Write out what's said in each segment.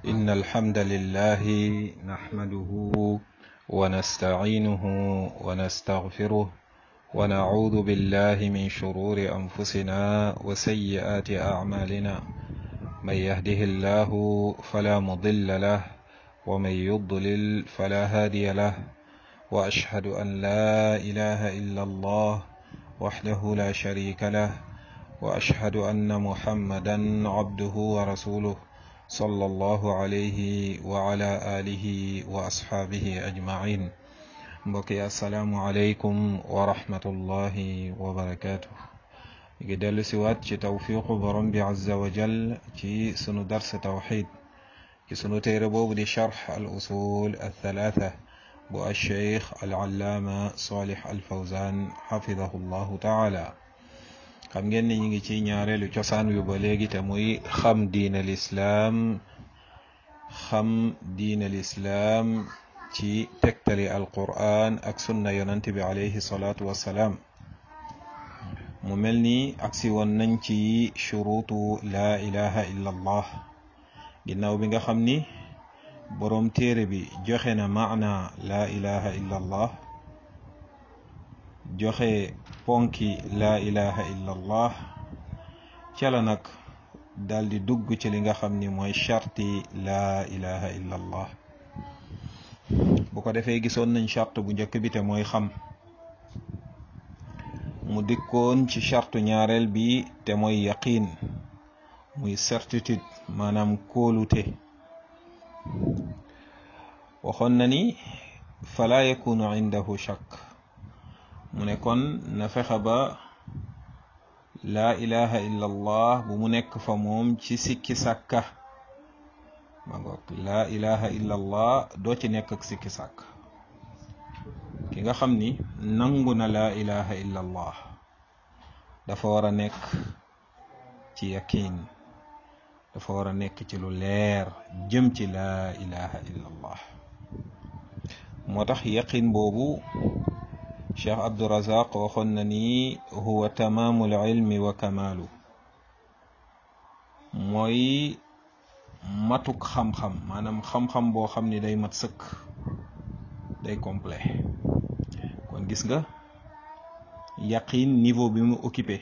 إن الحمد لله نحمده ونستعينه ونستغفره ونعوذ بالله من شرور أنفسنا وسيئات أعمالنا من يهده الله فلا مضل له ومن يضلل فلا هادي له وأشهد أن لا إله إلا الله وحده لا شريك له وأشهد أن محمدا عبده ورسوله صلى الله عليه وعلى آله وأصحابه أجمعين mbokki asalaamualeykum wa rahmatullahi wa barakaatu. ngi dellu si waat ci tawfiqu borom bi azza wa jal ci sunu dars tawxid ci sunu téere boobu di charx al usul al thalaatha bu alcheikh al allaama salih al fawzan xafidahu llahu taala xam ngeen ni ñu ngi ci ñaareelu cosaan yu ba léegi te muy xam diin al islaam xam diin al islaam ci tegtali alquran ak sunna yonant bi alayhi salaatu wassalaam mu mel ni agsi woon nañ ci shuruutu laa ilaha illa allah ginnaaw bi nga xam ni boroom téere bi joxe na maana laa ilaha illa allah joxe ponki laa ilaha illa allah ca la nag daldi dugg ci li nga xam ni mooy charti laa ilaha illa allah bu ko defee gisoon nañ charte bu njëkk bi te mooy xam mu dikkoon ci charte ñaareel bi te mooy yaqiin muy certitude maanaam kóolute waxoon na ni fala yakunu indahu shakk mu ne kon na fexe ba laa ilaha illa allah bu mu nekk fa moom ci sikki sàkka ma ngoog laa ilaha illa allah doo ci nekk ak sikki sàkk ki nga xam ni nangu na laa ilaha illa allah dafa war a nekk ci yaqiin dafa war a nekk ci lu leer jëm ci laa ilaha illa allah moo tax yaqiin boobu cheikh abdurazaq waxoon na ni huwa tamaamul ilmi wa kamaalu mooy matuk xam-xam maanaam xam-xam boo xam ni day mat sëkk day complet kon gis nga yaqin niveau bi mu occupé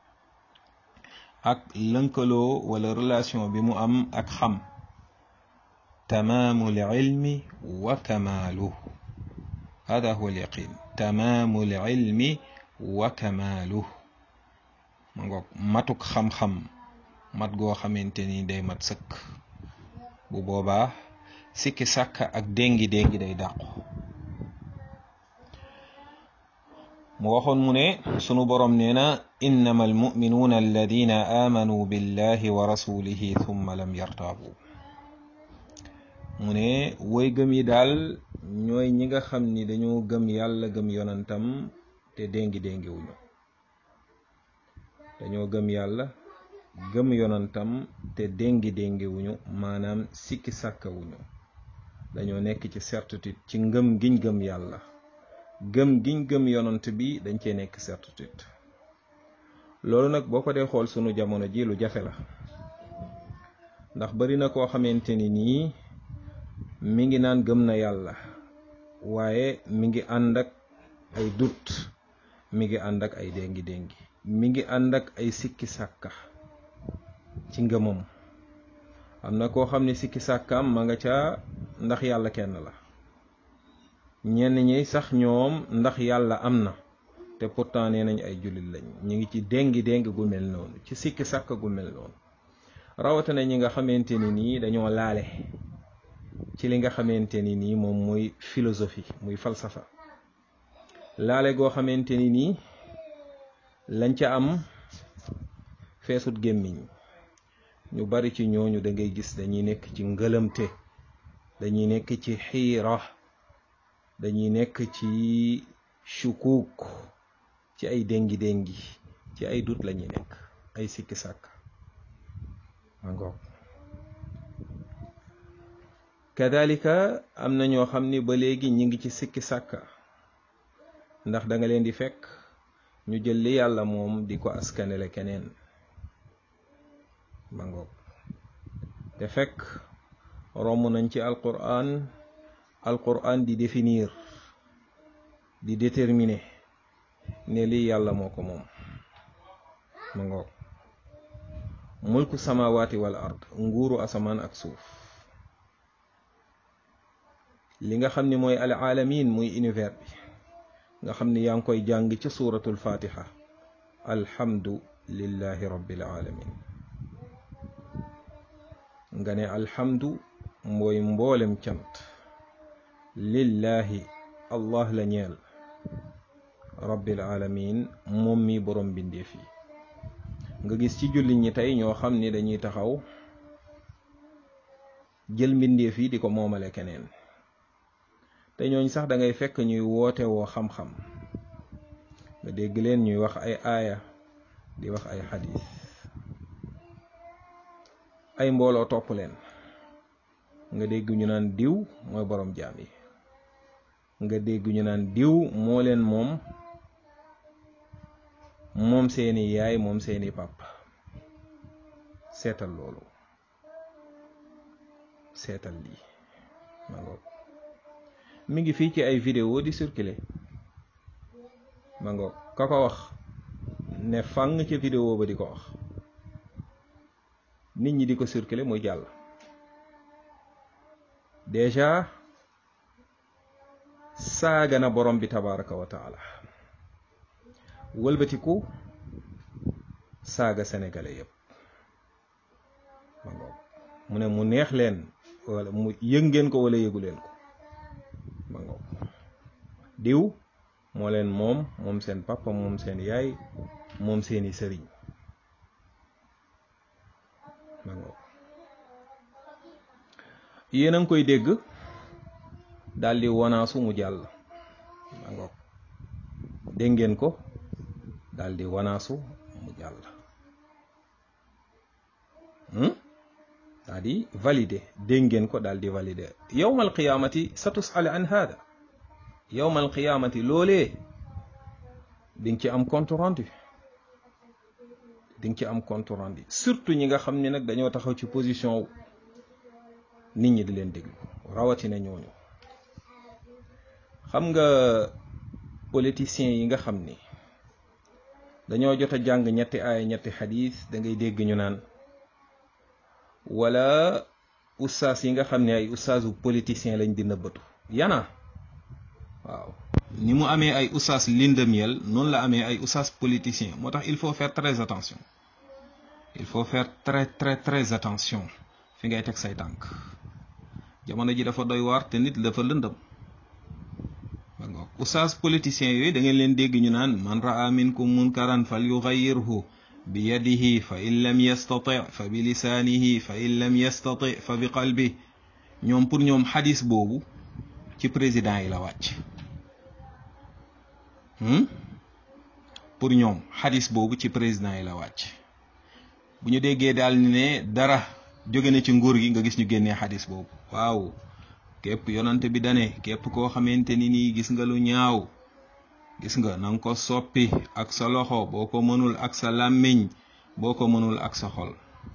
ak lënkaloo wala relation bi mu am ak xam tamaamul ilmi wa kamaalu hada huwa al yaqin tamaamul ilmi wa kamaalu ma ngoog matuk xam-xam mat goo xamante ni day mat sëkk bu boobaa sikki sàkk ak déngi déngi day dàqu mu waxoon mu ne sunu boroom nee na innama almuminuuna alladina aamanuu billahi wa rasulihi thumma lam yartaabu mu ne woy gëm yi daal ñooy ñi nga xam ni dañoo gëm yàlla gëm yonantam te déngi déngi wuñu dañoo gëm yàlla gëm yonantam te déngi déngi wuñu maanaam sikki sàkkawuñu dañoo nekk ci certitude ci ngëm giñ gëm yàlla gëm giñ gëm yonant bi dañ cee nekk certitude loolu nag boo ko dee xool sunu jamono ji lu jafe la ndax bari na koo xamante ni nii mi ngi naan gëm na yàlla waaye mi ngi ànd ak ay dut mi ngi ànd ak ay déngi déngi mi ngi ànd ak ay sikki sàkka ci ngëmam am na koo xam ne sikki sàkkaam ma nga ca ndax yàlla kenn la ñenn ñi sax ñoom ndax yàlla am na te pourtant nee nañ ay jullit lañ ñu ngi ci déngi déngi gu mel noonu ci sikki sàkk gu mel noonu rawatina ñi nga xamante ni nii dañoo laale ci li nga xamante ni nii moom muy philosophie muy falsafa laale goo xamante ni nii lañ ca am feesut gémmiñ ñu bari ci ñooñu da ngay gis dañuy nekk ci ngëlëmte dañuy nekk ci xiira dañuy nekk ci shukuuk ci ay déngi déngi ci ay dut lañuy nekk ay sikki sàkk mangoog kadalika am na ñoo xam ni ba léegi ñi ngi ci sikki sàkka ndax da nga leen di fekk ñu jël li yàlla moom di ko askanele keneen ma ngoog te fekk romb nañ ci alquran alquran di définir di déterminer ne lii yàlla moo ko moom ma ngoog mulku samawati wal ard nguuru asamaan ak suuf li nga xam ni mooy al alamin muy univers bi nga xam ni yaa ngi koy jàng ca suuratul fatiha alhamdu lillahi rabbil alamin nga ne alhamdu mooy mboolem cant lillahi allah la ñeel rabbil alamin moom mi borom bindeef yi nga gis ci jullit ñi tey ñoo xam ni dañuy taxaw jël mbindeef yi di ko moomale keneen te ñooñ sax da ngay fekk ñuy woote woo xam-xam nga dégg leen ñuy wax ay aaya di wax ay xadis ay mbooloo topp leen nga dégg ñu naan diw mooy borom jaam yi nga dégg ñu naan diw moo leen moom moom seeni yaay moom seeni pàpp seetal loolu seetal lii ma ngoog mi ngi fii ci ay vidéo di circuler ma ngoog ka ko wax ne fang ca vidéo ba di ko wax nit ñi di ko circuler muy jàll déjà saaga na borom bi tabaraka wa taala wëlbatiku saaga sénégalais yëpp ma ngoog mu ne mu neex leen wala mu yëg ngeen ko wala yëgu leen ko ma ngoog diw moo leen moom moom seen papa moom seen yaay moom seeni sëriñ ma ngoog yéen a ngi koy dégg daldi wanaasu mu jàll ma ngoog dégg ngeen ko daldi wanaasu mu jàll daldi validé dégg ngeen ko daldi validé yowmal qiyaamati sa tusal an hada yowmal qiyaamati loolee di nga ci am compte rendu di nga ci am compte rendu surtout ñi nga xam ne nag dañoo taxaw ci position nit ñi di leen déglu rawatina ñooñu xam nga politiciens yi nga xam ni dañoo jot a jàng ñetti aaya ñetti xadis da ngay dégg ñu naan wala ustaas yi nga xam ne ay ustaasu politicien lañ di nëbbatu yana waaw ni mu amee ay ustaas lindamiel noonu la amee ay ustaas politicien moo tax il faut faire très attention il faut faire très très très attention fi ngay teg say tànk jamono ji dafa doy waar te nit dafa lëndëm ba ngoog ustaas politicien yooyu da ngeen leen dégg ñu naan man raa minkum munkaran fal yugayyirhu bi yadihi fa in lam yastati fa bi lisaanihi fa in lam yastati fa bi qalbi ñoom pour ñoom xadis boobu ci président yi la wàcc pour ñoom xadis boobu ci président yi la wàcc bu ñu déggee daal ni ne dara jóge na ci nguur gi nga gis ñu génnee xadis boobu waaw képp yonante bi dane képp koo xamante ni nii gis nga lu ñaaw gis nga na nga ko soppi ak sa loxo boo ko mënul ak sa làmmiñ boo ko mënul ak sa xol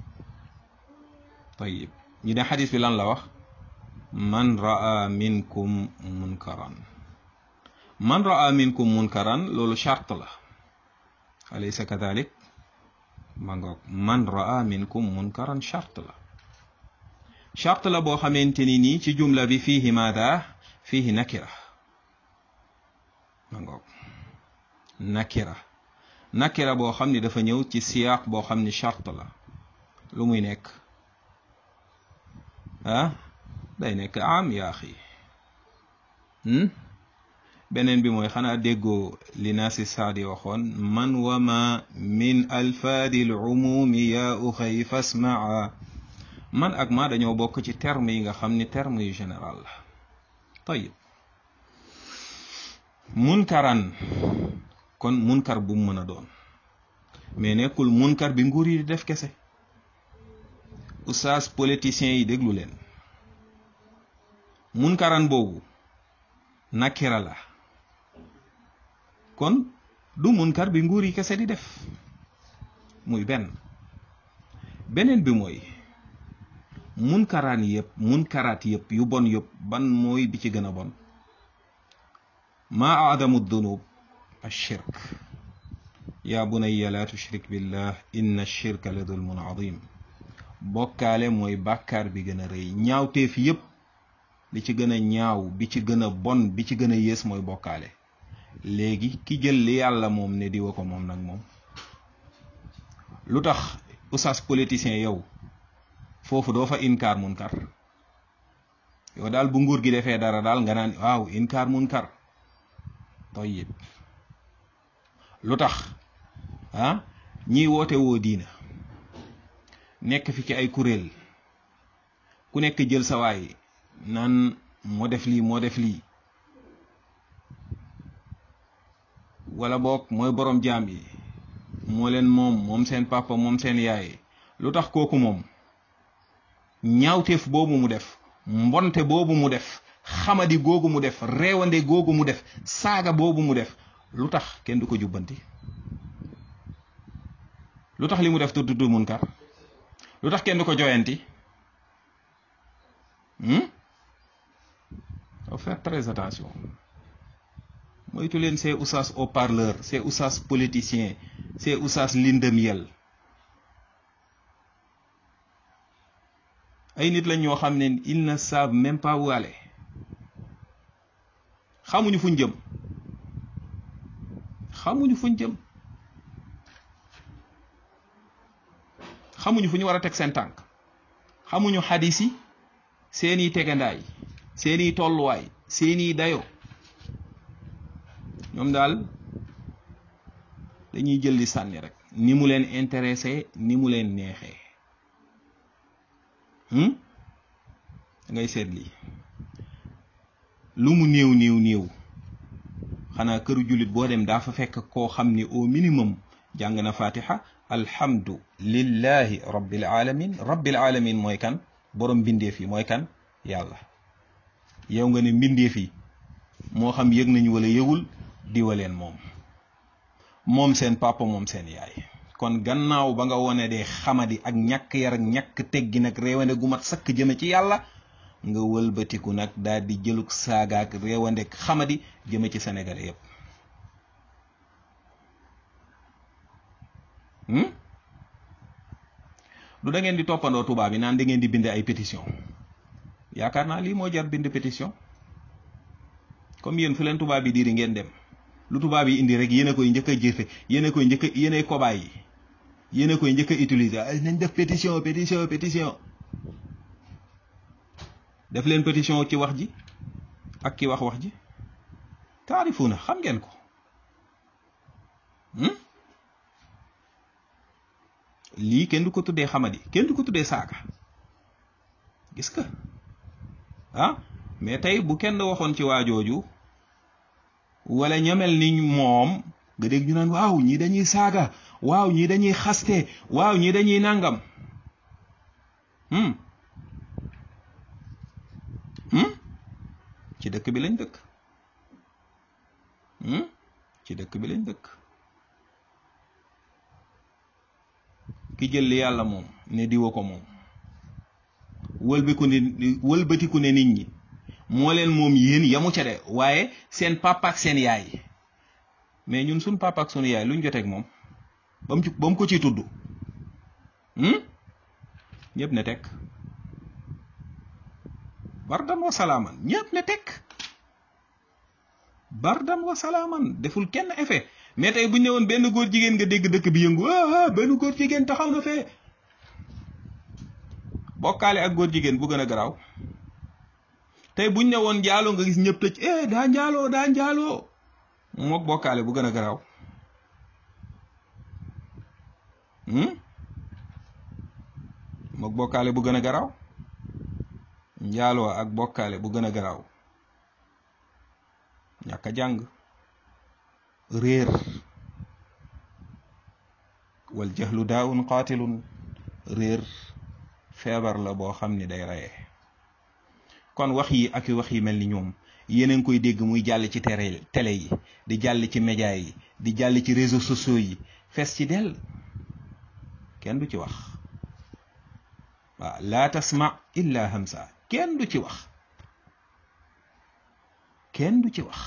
tayib ñu ne xadis bi lan la wax man raa minkum munkaran man raa minkum munkaran loolu charte la alaysa kadalik ma ngoog man raa minkum munkaran charte la charte la boo xamante ni nii ci jumla bi fiihi maada fiihi nakira ma ngoog nakira nakira boo xam ni dafa ñëw ci siyaaq boo xam ni charte la lu muy nekk ah day nekk am yaa xi beneen bi mooy xanaa déggoo li naasi saadi waxoon man wa ma min alfaadi l umumi yaa uxay fasmaa man ak ma dañoo bokk ci terme yi nga xam ni terme yu général la tayib munkaran kon munkar bu mu mën a doon mais nekkul munkar bi nguur yi di def kese oustaz politiciens yi déglu leen munkaran boobu nakira la kon du munkar bi nguur yi kese di def muy benn beneen bi mooy munkaraan yëpp munkaraat yëpp yu bon yëpp ban mooy bi ci gën a bon maa aadamu dunub ashirk yaa bunayya laa tushrik billah inna shirka la dulmun adim bokkaale mooy bàkkaar bi gën a rëy ñaawteef yëpp li ci gën a ñaaw bi ci gën a bon bi ci gën a yées mooy bokkaale léegi ki jël li yàlla moom ne diwa ko moom nag moom lu tax oustaz politicien yow foofu doo fa inkaar munkar yow daal bu nguur gi defee dara daal nga naan waaw inkaar munkar tayyib lu tax ah ñiy woote woo diina nekk fi ci ay kuréel ku nekk jël sa waay naan moo def lii moo def lii wala boog mooy borom jaam yi moo leen moom moom seen papa moom seen yaay lu tax kooku moom ñaawteef boobu mu def mbonte boobu mu def xamadi googu mu def reewande googu mu def saaga boobu mu def lu tax kenn du ko jubbanti lu tax li mu def te tudd munkar lu tax kenn du ko joyanti faut faire très attention moytu leen ces oustaz haut-parleur ces oustaz politiciens ces oustaz lindamiel ay nit lañ ñoo xam ne ils ne savent même pas où aller xamuñu fuñ jëm xamuñu fuñ jëm xamuñu fu ñu war a teg seen tànk xamuñu xadis yi seeni tegandaay seeni tolluwaay seeni dayo ñoom daal dañuy jël di sànni rek ni mu leen intéressé ni mu leen neexee da ngay seet lii lu mu néew néew néew xanaa këru jullit boo dem daa fa fekk koo xam ni au minimum jàng na fatiha alhamdu lillahi rabbil alamin rabbil alamin mooy kan borom mbindeef yi mooy kan yàlla yow nga ne mbindeef yi moo xam yëg nañu wala yëgul diwaleen moom moom seen papa moom seen yaay kon gannaaw ba nga wone de xamadi ak ñàkk yar ak ñàkk teggi nag réewande gu mat sakk jëme ci yàlla nga wëlbatiku nag daal di jëlug saagaak réewande xamadi jëme ci Sénégal yépp du da ngeen di toppandoo tubaab yi naan da ngeen di bind ay pétition yaakaar naa lii moo jar bind pétition comme yéen fu leen tubaab yi diiri ngeen dem lu tubaab yi indi rek yéen a koy njëkk a jëfe yéen a koy njëkk a yéen ay kobaay yi yéen a koy njëkk a utiliser ay nañ def pétition pétition pétition def leen pétition ci wax ji ak ki wax wax ji taarifu na xam ngeen ko lii kenn du ko tuddee xamadi kenn du ko tuddee saaga gis nga ah mais tey bu kenn waxoon ci waajooju wala ñamel ni moom nga dégg ñu naan waaw ñii dañuy saaga waaw ñii dañuy xaste waaw ñii dañuy nàngam ci dëkk bi lañ dëkk ci dëkk bi lañ dëkk ki jël li yàlla moom ne diwa ko moom wëlbiku ne wëlbatiku ne nit ñi moo leen moom yéen yamu ca de waaye seen papa ak seen yaay mais ñun suñ papa ak sunu yaay luñ joteeg moom ba mu ci ba mu ko ciy tudd ñëpp ne tekk bardan wa salaaman ñëpp ne tekk bardan wa salaaman deful kenn effet mais tey bu ñu ne woon benn góor jigéen nga dégg dëkk bi yëngu ah benn góor jigéen taxaw na fee bokkaale ak góor jigéen bu gën a garaaw tey buñ ne woon njaaloo nga gis ñëpp tëj eh daa njaaloo daa njaaloo mook bokkaale bu gën a garaaw mook bokkaale bu gën a garaaw njaaloo ak bokkaale bu gën a garaaw ñàkk a jàng réer wal jahlu daawun qaatilun réer feebar la boo xam ni day reye kon wax yi ak wax yi mel ni ñoom yéen a ngi koy dégg muy jàll ci tere télé yi di jàll ci média yi di jàll ci réseaux sociaux yi fees ci dell kenn du ci wax waaw laa tasma illa hamsa kenn du ci wax kenn du ci wax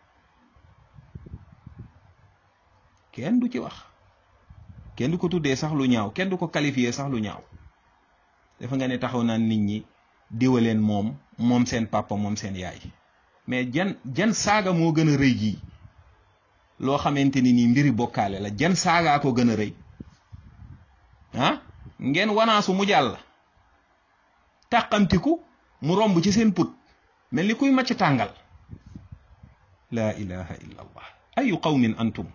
kenn du ci wax kenn du ko tuddee sax lu ñaaw kenn du ko qualifié sax lu ñaaw dafa nga ne taxaw naan nit ñi diwaleen moom moom seen papa moom seen yaay mais jan jan saaga moo gën a rëy jii loo xamante ni nii mbiri bokkaale la jan saagaa ko gën a rëy ah ngeen wanaasu mu jàll tàqamtiku mu romb ci seen put mel ni kuy macc tàngal laa ilaha illa allah ayu qawmin antum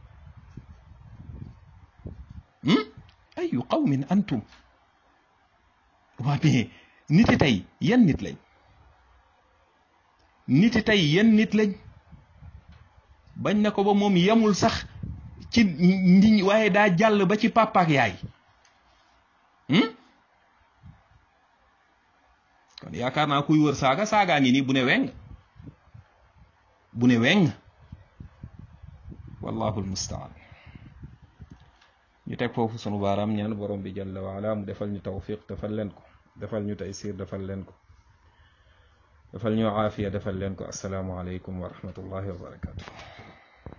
ayu qawmin antum waa mais niti tey yan nit lañ niti tey yan nit lañ bañ na ko ba moom yemul sax ci ndi waaye daa jàll ba ci papa ak yaay kon yaakaar naa kuy wër saaga saagaa ngi nii bu ne weng bu ne weng wallahu almustaan ñu teg foofu sunu baaraam ñaan borom bi jalla waala mu defal ñu tawfiq defal leen ko defal ñu taysir defal leen ko defal ñu aafiya defal leen ko asalaamu aleykum wa rahmatullahi wa barakatuh